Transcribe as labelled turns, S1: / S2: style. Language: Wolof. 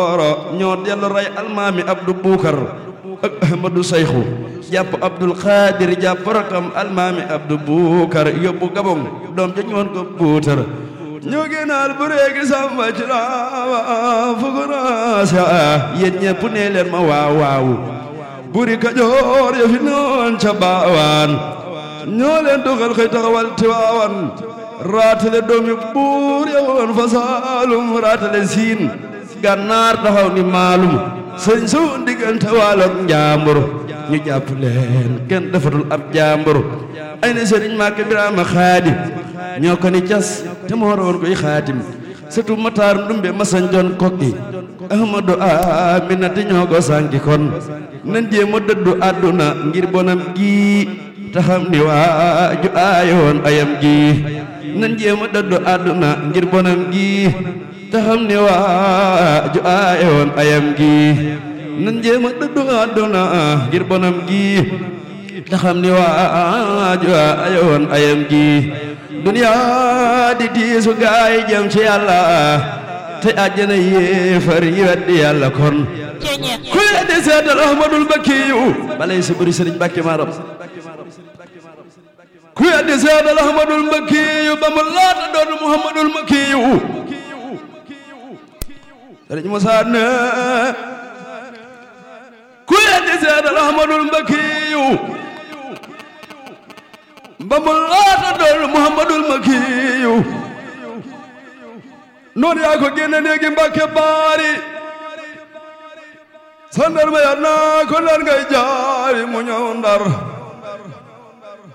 S1: oro ñoo dellu rey almaami abdu buukar ak ahmadu sayxu jàpp abdul xaadir jàpp rakam almaami abdu buukar yóbbu gabong doom ja ñoon ko buutar ñoo génnaal bu réegi sàmba ci laawa fukuraasa yéen ñepp nee leen ma waaw waaw buri kajoor ya fi noon ca baawaan ñoo leen dugal xëy taxawal tiwaawan raatale doomi buur ya woon fa saalum raatale siin gànnaar taxaw ni maalum sëñ su diggante waaloog njaambur ñu jàpp leen kenn defatul ab jaambur ay na sëriñ Màkke Biraama Xaadim ñoo ko ni cas te moo roon koy xaatim sëtu Mataar Ndumbe masañ jon kokki Ahmadu Aminata ñoo ko sànki kon nan jéem a dëddu àdduna ngir bonam gi taxam ni waaju aayoon ayam gi nan jéem a dëddu àdduna ngir bonam gi taxam ni waaju aayoon ayam gi nan jéem a dëddu àdduna ngir bonam gi taxam ni waaju aayoon ayam gi duniya di diisu gaay jëm ci yàlla te àjjana yéefar yi weddi yàlla kon ku weddi seetal ahmadul bakkiyu balay sa bëri sëriñ Mbàkke maaram ku weddi seetal ahmadul bakkiyu ba mu laata doon muhammadul makkiyu sëriñ Musaa ne ku weddi seetal ahmadul bakkiyu ba mu laata doon muhammadul makkiyu noonu yaa ko génne néegi mbàkke baari sandar ma yaa naa ko ndar ngay jaari mu ñëw ndar